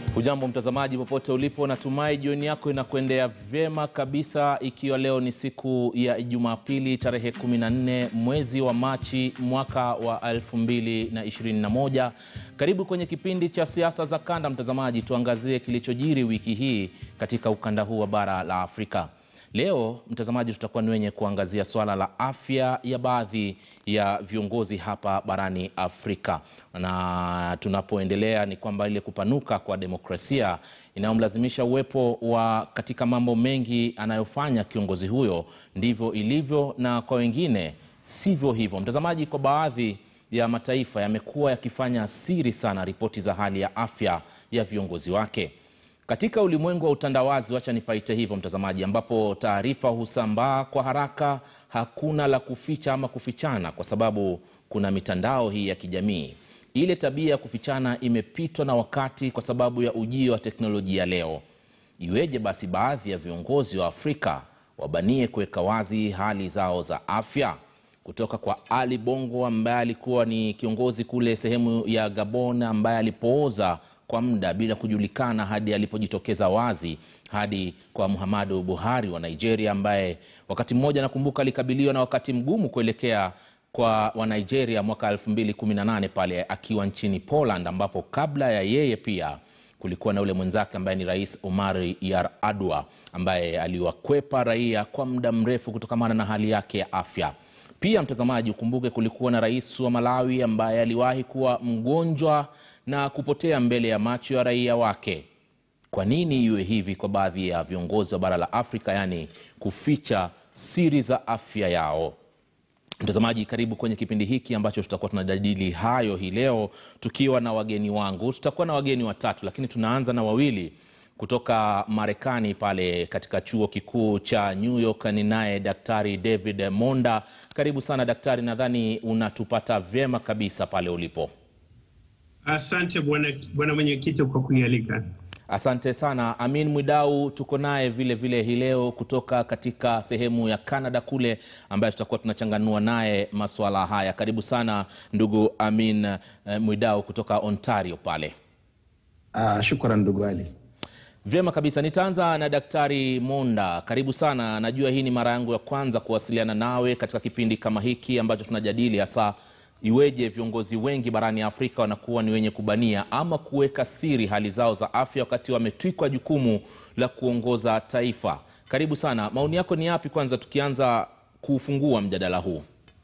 Hujambo mtazamaji popote ulipo, natumai jioni yako inakuendea vyema kabisa, ikiwa leo ni siku ya Jumapili tarehe 14 mwezi wa Machi mwaka wa 2021. Karibu kwenye kipindi cha siasa za kanda, mtazamaji, tuangazie kilichojiri wiki hii katika ukanda huu wa bara la Afrika. Leo mtazamaji, tutakuwa ni wenye kuangazia swala la afya ya baadhi ya viongozi hapa barani Afrika, na tunapoendelea ni kwamba ile kupanuka kwa demokrasia inayomlazimisha uwepo wa katika mambo mengi anayofanya kiongozi huyo, ndivyo ilivyo, na kwa wengine sivyo hivyo. Mtazamaji, kwa baadhi ya mataifa yamekuwa yakifanya siri sana ripoti za hali ya afya ya viongozi wake. Katika ulimwengu wa utandawazi, wacha nipaite hivyo mtazamaji, ambapo taarifa husambaa kwa haraka, hakuna la kuficha ama kufichana, kwa sababu kuna mitandao hii ya kijamii. Ile tabia ya kufichana imepitwa na wakati kwa sababu ya ujio wa teknolojia leo. Iweje basi baadhi ya viongozi wa Afrika wabanie kuweka wazi hali zao za afya? Kutoka kwa Ali Bongo ambaye alikuwa ni kiongozi kule sehemu ya Gabon, ambaye alipooza kwa muda bila kujulikana hadi alipojitokeza wazi, hadi kwa Muhammadu Buhari wa Nigeria, ambaye wakati mmoja nakumbuka alikabiliwa na wakati mgumu kuelekea kwa wa Nigeria mwaka 2018 pale akiwa nchini Poland, ambapo kabla ya yeye pia kulikuwa na ule mwenzake ambaye ni Rais Omar Yar'Adua ambaye aliwakwepa raia kwa muda mrefu kutokana na hali yake ya afya. Pia mtazamaji, ukumbuke kulikuwa na rais wa Malawi ambaye aliwahi kuwa mgonjwa na kupotea mbele ya macho ya raia wake. Kwa nini iwe hivi kwa baadhi ya viongozi wa bara la Afrika, yaani kuficha siri za afya yao? Mtazamaji, karibu kwenye kipindi hiki ambacho tutakuwa tunajadili hayo hii leo, tukiwa na wageni wangu. Tutakuwa na wageni watatu, lakini tunaanza na wawili kutoka Marekani pale katika chuo kikuu cha New York. Ni naye Daktari David Monda. Karibu sana daktari, nadhani unatupata vyema kabisa pale ulipo. Asante bwana mwenyekiti kwa kunialika. Asante sana. Amin Mwidau tuko naye vile vile hii leo kutoka katika sehemu ya Canada kule, ambaye tutakuwa tunachanganua naye masuala haya. Karibu sana ndugu Amin eh, Mwidau kutoka Ontario pale. Uh, shukran ndugu Ali. Vyema kabisa, nitaanza na Daktari Monda. Karibu sana. Najua hii ni mara yangu ya kwanza kuwasiliana nawe katika kipindi kama hiki ambacho tunajadili hasa iweje viongozi wengi barani Afrika wanakuwa ni wenye kubania ama kuweka siri hali zao za afya wakati wametwikwa jukumu la kuongoza taifa. Karibu sana, maoni yako ni yapi? Kwanza tukianza kufungua mjadala huu.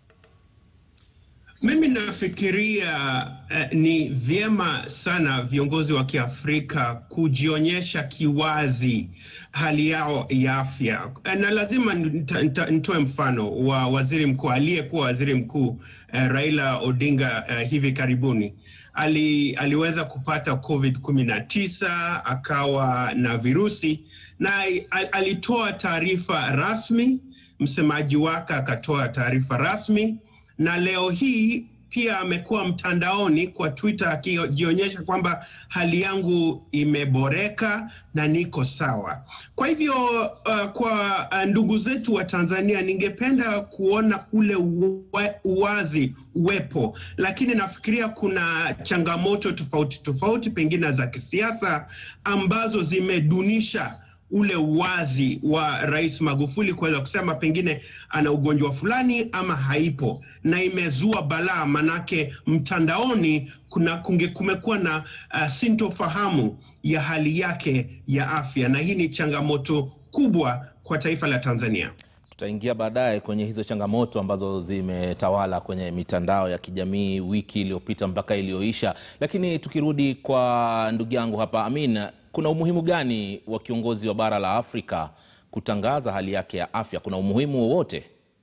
Mimi nafikiria eh, ni vyema sana viongozi wa Kiafrika kujionyesha kiwazi hali yao ya afya, na lazima nitoe mfano wa waziri mkuu aliyekuwa waziri mkuu eh, Raila Odinga eh, hivi karibuni ali, aliweza kupata COVID 19 akawa na virusi na alitoa taarifa rasmi, msemaji wake akatoa taarifa rasmi na leo hii pia amekuwa mtandaoni kwa Twitter akijionyesha kwamba hali yangu imeboreka na niko sawa. Kwa hivyo uh, kwa ndugu zetu wa Tanzania, ningependa kuona ule uwazi uwepo, lakini nafikiria kuna changamoto tofauti tofauti, pengine za kisiasa ambazo zimedunisha ule uwazi wa Rais Magufuli kuweza kusema pengine ana ugonjwa fulani ama haipo, na imezua balaa, manake mtandaoni kuna kunge kumekuwa na uh, sintofahamu ya hali yake ya afya, na hii ni changamoto kubwa kwa taifa la Tanzania. Tutaingia baadaye kwenye hizo changamoto ambazo zimetawala kwenye mitandao ya kijamii wiki iliyopita mpaka iliyoisha, lakini tukirudi kwa ndugu yangu hapa Amin, kuna umuhimu gani wa kiongozi wa bara la Afrika kutangaza hali yake ya afya? Kuna umuhimu wowote?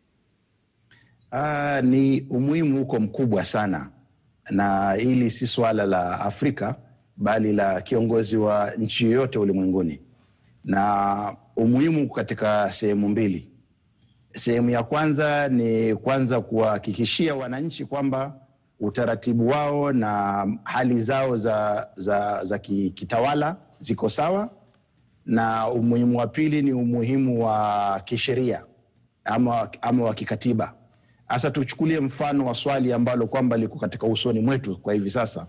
Uh, ni umuhimu huko mkubwa sana, na hili si swala la Afrika bali la kiongozi wa nchi yoyote ulimwenguni, na umuhimu katika sehemu mbili. Sehemu ya kwanza ni kwanza kuwahakikishia wananchi kwamba utaratibu wao na hali zao za, za, za kitawala ziko sawa, na umuhimu wa pili ni umuhimu wa kisheria ama, ama wa kikatiba. Sasa tuchukulie mfano wa swali ambalo kwamba liko katika usoni mwetu kwa hivi sasa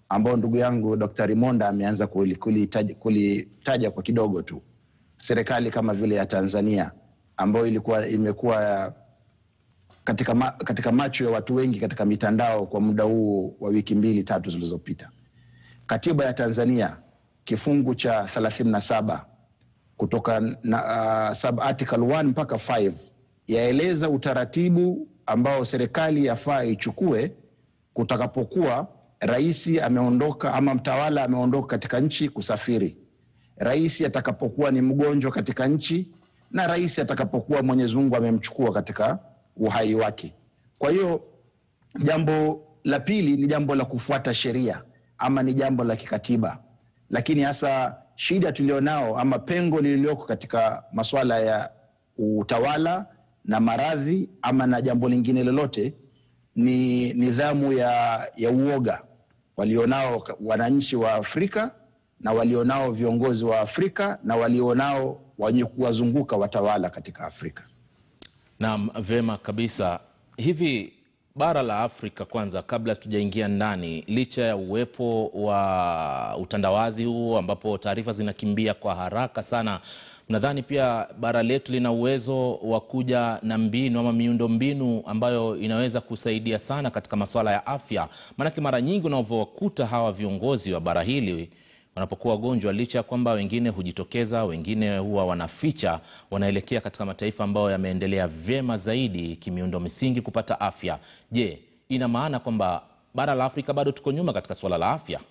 ambao ndugu yangu Dr. Monda ameanza kuli- kulitaja kulitaja kwa kidogo tu, serikali kama vile ya Tanzania ambayo ilikuwa imekuwa katika, ma, katika macho ya watu wengi katika mitandao kwa muda huu wa wiki mbili tatu zilizopita. Katiba ya Tanzania kifungu cha 37 kutoka na, uh, sub article 1 mpaka 5 yaeleza utaratibu ambao serikali yafaa ichukue kutakapokuwa rais ameondoka ama mtawala ameondoka katika nchi kusafiri, rais atakapokuwa ni mgonjwa katika nchi, na rais atakapokuwa Mwenyezi Mungu amemchukua katika uhai wake. Kwa hiyo jambo la pili ni jambo la kufuata sheria ama ni jambo la kikatiba, lakini hasa shida tulionao ama pengo lililoko katika masuala ya utawala na maradhi ama na jambo lingine lolote ni nidhamu ya, ya uoga walionao wananchi wa Afrika na walionao viongozi wa Afrika na walionao wenye kuwazunguka watawala katika Afrika. Naam, vyema kabisa. Hivi bara la Afrika kwanza, kabla tujaingia ndani, licha ya uwepo wa utandawazi huu ambapo taarifa zinakimbia kwa haraka sana, nadhani pia bara letu lina uwezo wa kuja na mbinu ama miundo mbinu ambayo inaweza kusaidia sana katika masuala ya afya. Maanake mara nyingi unavyowakuta hawa viongozi wa bara hili wanapokuwa wagonjwa, licha ya kwamba wengine hujitokeza, wengine huwa wanaficha, wanaelekea katika mataifa ambayo yameendelea vyema zaidi kimiundo misingi kupata afya. Je, ina maana kwamba bara la Afrika bado tuko nyuma katika suala la afya?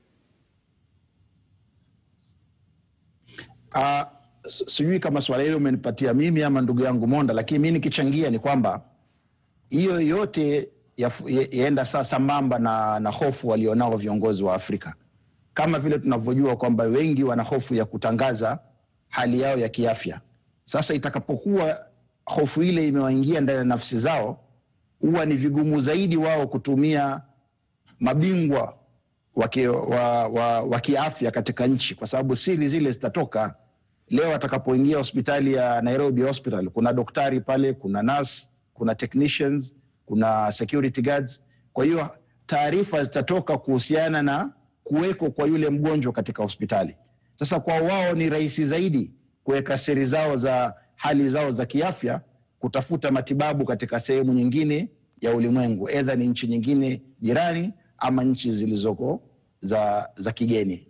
Uh, sijui kama swala hilo umenipatia mimi ama ndugu yangu Monda, lakini mi nikichangia ni kwamba hiyo yote yaenda saa sambamba na, na hofu walionao viongozi wa Afrika kama vile tunavyojua kwamba wengi wana hofu ya kutangaza hali yao ya kiafya. Sasa itakapokuwa hofu ile imewaingia ndani ya nafsi zao, huwa ni vigumu zaidi wao kutumia mabingwa wa, wa, wa kiafya katika nchi, kwa sababu siri zile zitatoka. Leo atakapoingia hospitali ya Nairobi Hospital, kuna daktari pale, kuna nurse, kuna technicians, kuna security guards. Kwa hiyo taarifa zitatoka kuhusiana na kuweko kwa yule mgonjwa katika hospitali. Sasa kwa wao ni rahisi zaidi kuweka siri zao za hali zao za kiafya, kutafuta matibabu katika sehemu nyingine ya ulimwengu, edha ni nchi nyingine jirani ama nchi zilizoko za, za kigeni.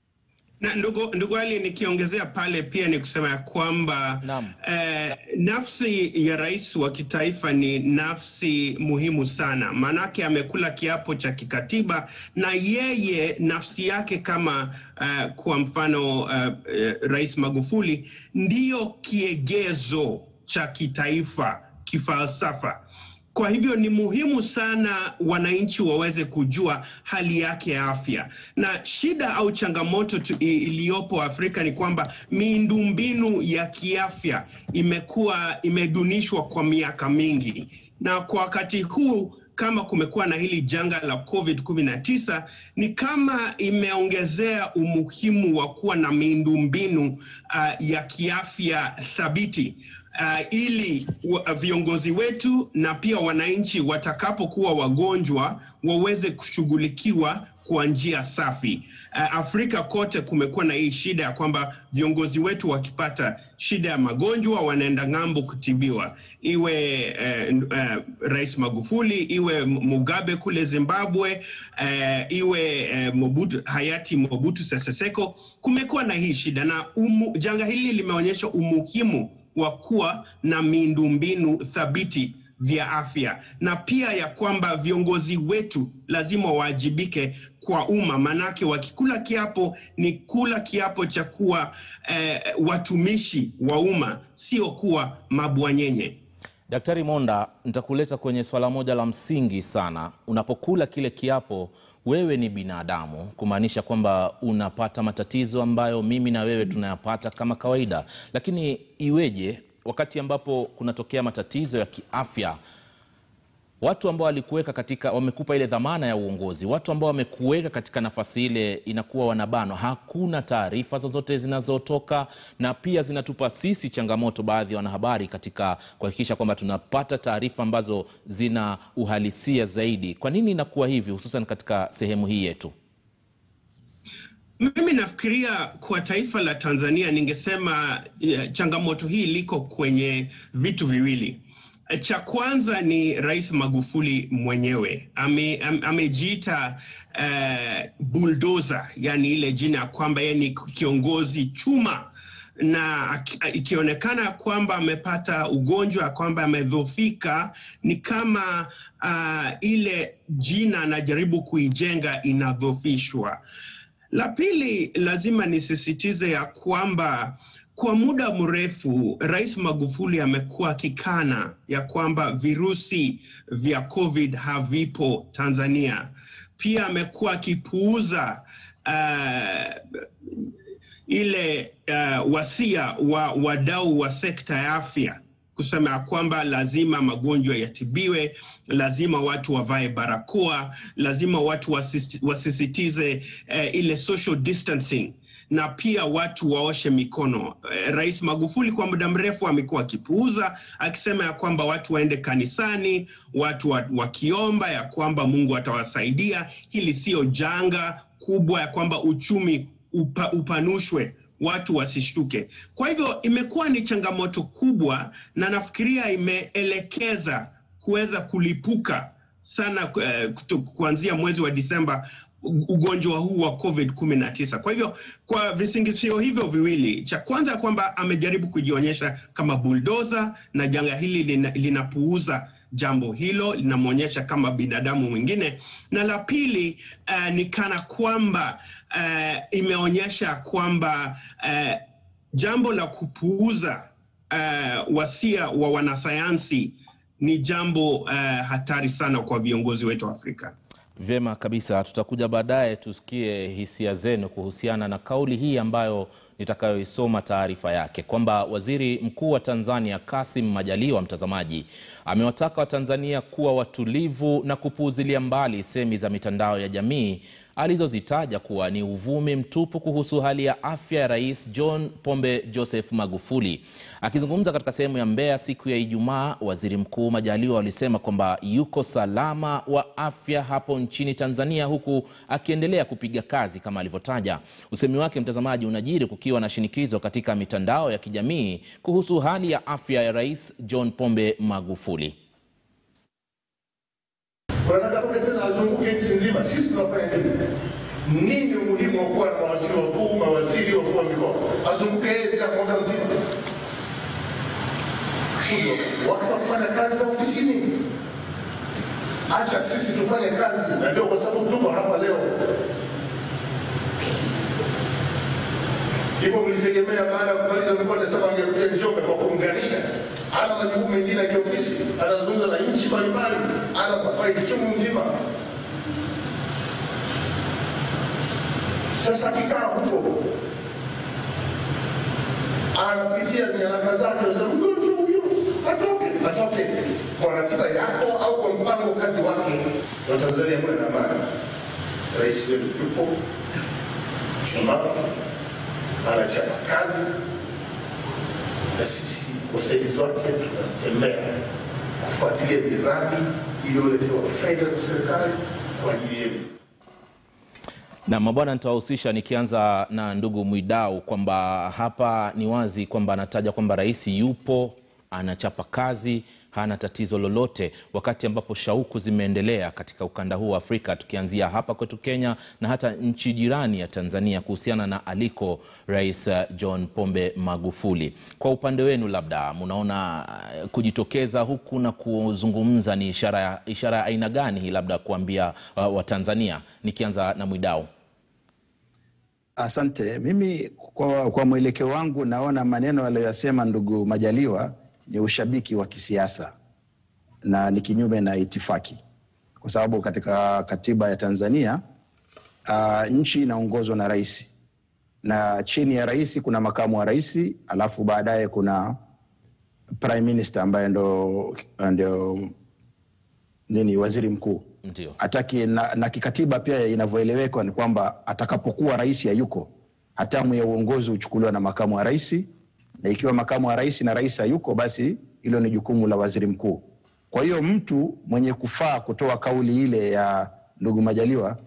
Na ndugu, ndugu Ali, nikiongezea pale pia ni kusema ya kwamba eh, nafsi ya rais wa kitaifa ni nafsi muhimu sana, maanake amekula kiapo cha kikatiba na yeye nafsi yake kama uh, kwa mfano uh, uh, Rais Magufuli ndiyo kiegezo cha kitaifa kifalsafa. Kwa hivyo ni muhimu sana wananchi waweze kujua hali yake ya afya, na shida au changamoto iliyopo Afrika ni kwamba miundombinu ya kiafya imekuwa imedunishwa kwa miaka mingi, na kwa wakati huu kama kumekuwa na hili janga la COVID-19 ni kama imeongezea umuhimu wa kuwa na miundombinu uh, ya kiafya thabiti. Uh, ili uh, viongozi wetu na pia wananchi watakapokuwa wagonjwa waweze kushughulikiwa kwa njia safi. Uh, Afrika kote kumekuwa na hii shida ya kwamba viongozi wetu wakipata shida ya magonjwa wanaenda ng'ambo kutibiwa, iwe uh, uh, Rais Magufuli, iwe Mugabe kule Zimbabwe, uh, iwe uh, Mobutu, hayati Mobutu Sese Seko. Kumekuwa na hii shida na umu, janga hili limeonyesha umuhimu wa kuwa na miundombinu thabiti vya afya na pia ya kwamba viongozi wetu lazima waajibike kwa umma, manake wakikula kiapo ni kula kiapo cha kuwa eh, watumishi wa umma, sio kuwa mabwanyenye. Daktari Monda, nitakuleta kwenye swala moja la msingi sana. Unapokula kile kiapo, wewe ni binadamu, kumaanisha kwamba unapata matatizo ambayo mimi na wewe tunayapata kama kawaida, lakini iweje wakati ambapo kunatokea matatizo ya kiafya watu ambao walikuweka katika wamekupa ile dhamana ya uongozi, watu ambao wamekuweka katika nafasi ile inakuwa wanabanwa, hakuna taarifa zozote zinazotoka, na pia zinatupa sisi changamoto, baadhi ya wanahabari, katika kuhakikisha kwamba tunapata taarifa ambazo zina uhalisia zaidi. Kwa nini inakuwa hivi, hususan katika sehemu hii yetu? Mimi nafikiria kwa taifa la Tanzania, ningesema uh, changamoto hii liko kwenye vitu viwili. Cha kwanza ni Rais Magufuli mwenyewe ame, am, amejiita uh, bulldozer, yani ile jina ya kwamba yeye ni kiongozi chuma na ikionekana kwamba amepata ugonjwa kwamba amedhofika, ni kama uh, ile jina anajaribu kuijenga inadhofishwa. La pili, lazima nisisitize ya kwamba kwa muda mrefu Rais Magufuli amekuwa akikana ya kwamba virusi vya COVID havipo Tanzania. Pia amekuwa akipuuza uh, ile uh, wasia wa wadau wa sekta ya afya kusema ya kwamba lazima magonjwa yatibiwe, lazima watu wavae barakoa, lazima watu wasisitize uh, ile social distancing na pia watu waoshe mikono. Uh, Rais Magufuli kwa muda mrefu amekuwa akipuuza, akisema ya kwamba watu waende kanisani, watu wakiomba ya kwamba Mungu atawasaidia. Hili sio janga kubwa ya kwamba uchumi upa, upanushwe watu wasishtuke. Kwa hivyo imekuwa ni changamoto kubwa, na nafikiria imeelekeza kuweza kulipuka sana uh, kuanzia mwezi wa Disemba ugonjwa huu wa COVID 19. Kwa hivyo kwa visingizio hivyo viwili, cha kwanza kwamba amejaribu kujionyesha kama buldoza na janga hili lina, linapuuza jambo hilo linamwonyesha kama binadamu mwingine, na la pili uh, ni kana kwamba uh, imeonyesha kwamba uh, jambo la kupuuza uh, wasia wa wanasayansi ni jambo uh, hatari sana kwa viongozi wetu wa Afrika. Vyema kabisa, tutakuja baadaye tusikie hisia zenu kuhusiana na kauli hii ambayo nitakayoisoma taarifa yake kwamba Waziri Mkuu wa Tanzania Kassim Majaliwa, mtazamaji, amewataka Watanzania kuwa watulivu na kupuuzilia mbali semi za mitandao ya jamii alizozitaja kuwa ni uvumi mtupu kuhusu hali ya afya ya Rais John Pombe Joseph Magufuli. Akizungumza katika sehemu ya Mbeya siku ya Ijumaa, Waziri Mkuu Majaliwa alisema kwamba yuko salama wa afya hapo nchini Tanzania, huku akiendelea kupiga kazi kama alivyotaja. Usemi wake, mtazamaji, unajiri kukiwa na shinikizo katika mitandao ya kijamii kuhusu hali ya afya ya Rais John Pombe Magufuli. Wanataka tena azunguke nchi nzima. Sisi tunafanya nini? Nini umuhimu wa kuwa na mawaziri wakuu, mawaziri wakuu wa mikoa? Azunguke yeye bila mwaka mzima, wakafanya kazi za ofisini. Acha sisi tufanye kazi, na ndio kwa sababu tuko hapa leo. Hivyo mlitegemea baada ya kumaliza mikoa Desemba angekuja Njombe kwa kuunganisha ana majukumu mengine ya kiofisi, anazungumza na nchi mbalimbali, ana mafaili chungu mzima. Sasa akikaa huko anapitia nyaraka zake, mgonjwa huyo atoke, atoke kwa ratiba yako au kwa mpango kazi wake. Watanzania mwe na amani, rais wetu yupo simama, anachapa kazi na sisi wasaidizi wake tunatembea kufuatilia miradi iliyoletewa fedha za serikali kwa ajili yenu. Na mabwana, nitawahusisha nikianza na ndugu Mwidau kwamba hapa ni wazi kwamba anataja kwamba rais yupo, anachapa kazi, hana tatizo lolote, wakati ambapo shauku zimeendelea katika ukanda huu wa Afrika, tukianzia hapa kwetu Kenya na hata nchi jirani ya Tanzania kuhusiana na aliko Rais John Pombe Magufuli. Kwa upande wenu, labda mnaona kujitokeza huku na kuzungumza ni ishara ya ishara ya aina gani hii, labda kuambia uh, Watanzania? Nikianza na Mwidau. Asante. Mimi kwa, kwa mwelekeo wangu naona maneno aliyoyasema ndugu Majaliwa ni ushabiki wa kisiasa na ni kinyume na itifaki, kwa sababu katika katiba ya Tanzania uh, nchi inaongozwa na rais na chini ya rais kuna makamu wa rais, alafu baadaye kuna prime minister ambaye ndo, ndo nini waziri mkuu Ndio. ataki na, na kikatiba pia inavyoelewekwa ni kwamba atakapokuwa rais hayuko, hatamu ya uongozi huchukuliwa na makamu wa rais, na ikiwa makamu wa rais na rais hayuko, basi hilo ni jukumu la waziri mkuu. Kwa hiyo mtu mwenye kufaa kutoa kauli ile ya ndugu Majaliwa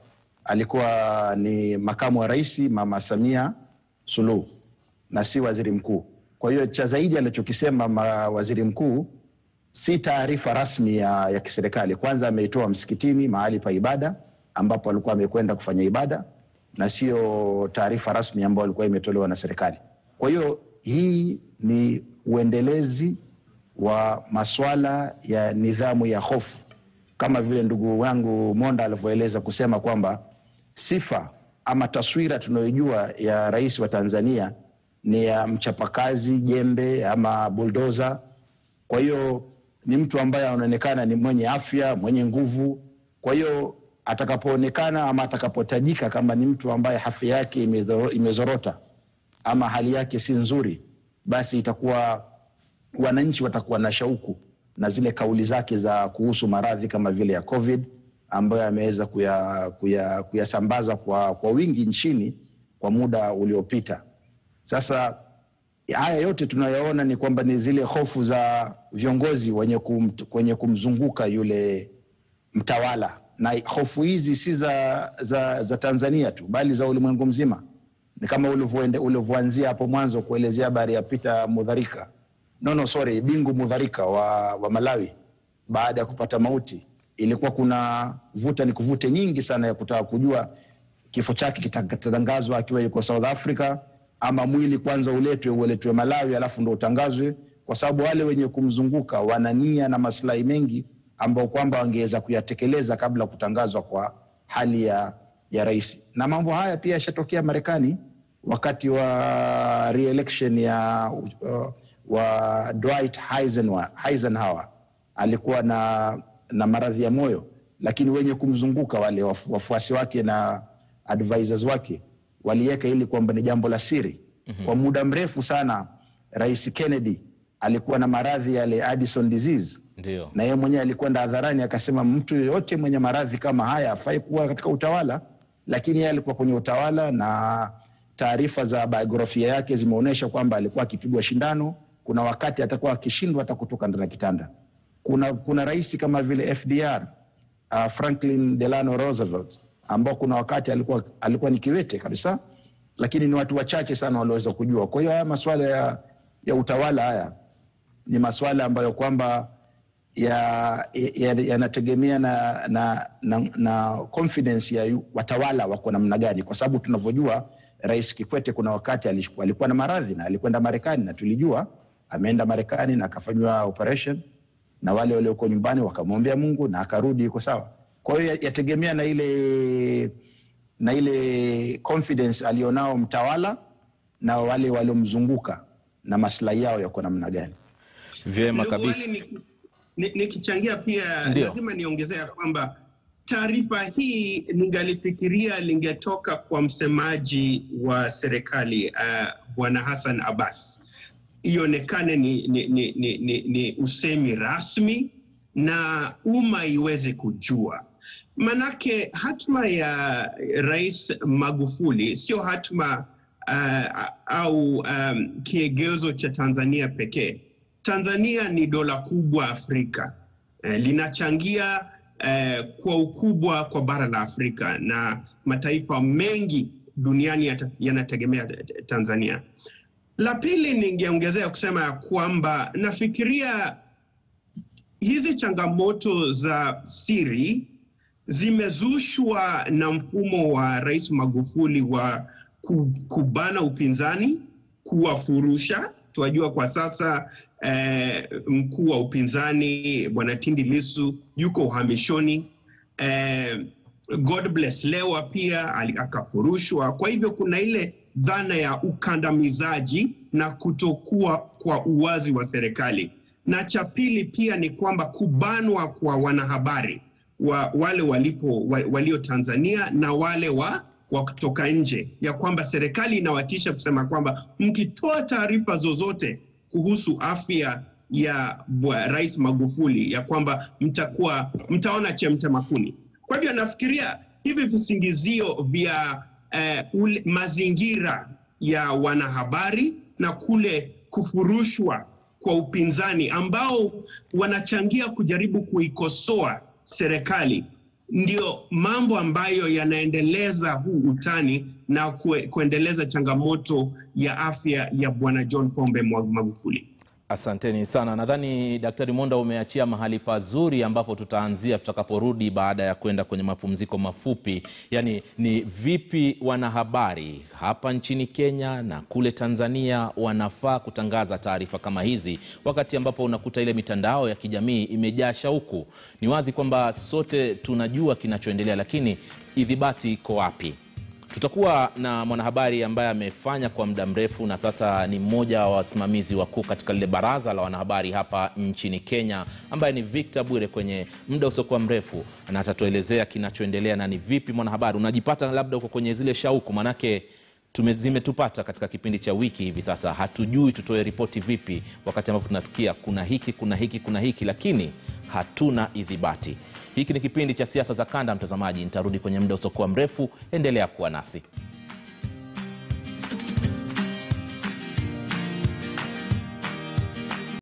alikuwa ni makamu wa rais Mama Samia Suluhu na si waziri mkuu. Kwa hiyo cha zaidi alichokisema ma- waziri mkuu si taarifa rasmi ya, ya kiserikali. Kwanza ameitoa msikitini, mahali pa ibada ambapo alikuwa amekwenda kufanya ibada, na sio taarifa rasmi ambayo ilikuwa imetolewa na serikali. Kwa hiyo hii ni uendelezi wa maswala ya nidhamu ya hofu, kama vile ndugu wangu Monda alivyoeleza kusema kwamba sifa ama taswira tunayojua ya rais wa Tanzania ni ya mchapakazi, jembe ama buldoza. Kwa hiyo ni mtu ambaye anaonekana ni mwenye afya, mwenye nguvu. Kwa hiyo atakapoonekana ama atakapotajika kama ni mtu ambaye afya yake imezoro- imezorota ama hali yake si nzuri, basi itakuwa wananchi watakuwa na shauku na zile kauli zake za kuhusu maradhi kama vile ya COVID ambayo ameweza kuyasambaza kuya, kuyasambaza kwa, kwa wingi nchini kwa muda uliopita. Sasa haya yote tunayoona ni kwamba ni zile hofu za viongozi wenye, kum, wenye kumzunguka yule mtawala, na hofu hizi si za, za, za Tanzania tu bali za ulimwengu mzima. Ni kama ulivyoende- ulivyoanzia hapo mwanzo kuelezea habari ya Peter Mutharika, no, no, sorry, Bingu Mutharika wa, wa Malawi baada ya kupata mauti, ilikuwa kuna vuta ni kuvute nyingi sana ya kutaka kujua kifo chake kitatangazwa akiwa yuko South Africa ama mwili kwanza uletwe uletwe Malawi alafu ndo utangazwe, kwa sababu wale wenye kumzunguka wana nia na maslahi mengi ambao kwamba wangeweza kuyatekeleza kabla ya kutangazwa kwa hali ya, ya rais. Na mambo haya pia yashatokea Marekani wakati wa re-election ya uh, wa Dwight Eisenhower, Eisenhower alikuwa na, na maradhi ya moyo, lakini wenye kumzunguka wale wafu- wafuasi wake na advisors wake waliweka ili kwamba ni jambo la siri. Kwa muda mrefu sana Rais Kennedy alikuwa na maradhi yale Addison disease Ndio. na yeye mwenyewe alikwenda hadharani akasema mtu yeyote mwenye maradhi kama haya afai kuwa katika utawala, lakini yeye alikuwa kwenye utawala na taarifa za biografia yake zimeonyesha kwamba alikuwa akipigwa shindano. Kuna wakati atakuwa akishindwa hata kutoka ndani ya kitanda. Kuna, kuna rais kama vile FDR uh, Franklin Delano Roosevelt ambao kuna wakati alikuwa, alikuwa ni kiwete kabisa, lakini ni watu wachache sana walioweza kujua. Kwa hiyo haya masuala ya, ya utawala haya ni masuala ambayo kwamba yanategemea ya, yanategemea na, na, na, na confidence ya yu- watawala wako namna gani, kwa sababu tunavyojua Rais Kikwete kuna wakati alikuwa, alikuwa na maradhi na alikwenda Marekani na tulijua ameenda Marekani na akafanyiwa operation na wale walioko nyumbani wakamwombea Mungu na akarudi yuko sawa. Kwa hiyo ya- yategemea na ile na ile confidence alionao mtawala na wale waliomzunguka na maslahi yao yako namna gani. Vyema Ndugu kabisa. Wali, ni- ni- nikichangia pia Ndio. lazima niongezea kwamba taarifa hii ningalifikiria lingetoka kwa msemaji wa serikali uh, Bwana Hassan Abbas, ionekane ni, ni, ni, ni, ni, ni usemi rasmi na umma iweze kujua. Manake hatma ya Rais Magufuli sio hatma uh, au um, kiegezo cha Tanzania pekee. Tanzania ni dola kubwa Afrika eh, linachangia eh, kwa ukubwa kwa bara la Afrika na mataifa mengi duniani yata- yanategemea Tanzania. La pili, ningeongezea kusema ya kwamba nafikiria hizi changamoto za siri zimezushwa na mfumo wa Rais Magufuli wa ku- kubana upinzani, kuwafurusha. Tunajua kwa sasa eh, mkuu wa upinzani Bwana Tindi Lissu yuko uhamishoni. Eh, God bless Lewa pia ali- akafurushwa. Kwa hivyo kuna ile dhana ya ukandamizaji na kutokuwa kwa uwazi wa serikali, na cha pili pia ni kwamba kubanwa kwa wanahabari wa wale walipo wa, walio Tanzania na wale wa wa kutoka nje, ya kwamba serikali inawatisha kusema kwamba mkitoa taarifa zozote kuhusu afya ya bwa- Rais Magufuli ya kwamba mtakuwa mtaona chemte kuni. Kwa hivyo nafikiria hivi visingizio vya eh, ule, mazingira ya wanahabari na kule kufurushwa kwa upinzani ambao wanachangia kujaribu kuikosoa serikali ndio mambo ambayo yanaendeleza huu utani na kue, kuendeleza changamoto ya afya ya Bwana John Pombe Magufuli. Asanteni sana. Nadhani Daktari Monda umeachia mahali pazuri ambapo tutaanzia tutakaporudi baada ya kwenda kwenye mapumziko mafupi. Yaani ni vipi wanahabari hapa nchini Kenya na kule Tanzania wanafaa kutangaza taarifa kama hizi, wakati ambapo unakuta ile mitandao ya kijamii imejaa shauku. Ni wazi kwamba sote tunajua kinachoendelea, lakini idhibati iko wapi? Tutakuwa na mwanahabari ambaye amefanya kwa muda mrefu na sasa ni mmoja wa wasimamizi wakuu katika lile baraza la wanahabari hapa nchini Kenya, ambaye ni Victor Bwire kwenye muda usiokuwa mrefu, na atatuelezea kinachoendelea na ni vipi mwanahabari unajipata labda uko kwenye zile shauku, manake zimetupata katika kipindi cha wiki hivi sasa, hatujui tutoe ripoti vipi, wakati ambapo tunasikia kuna hiki kuna hiki kuna hiki, lakini hatuna idhibati. Hiki ni kipindi cha siasa za kanda, mtazamaji. Nitarudi kwenye muda usiokuwa mrefu, endelea kuwa nasi.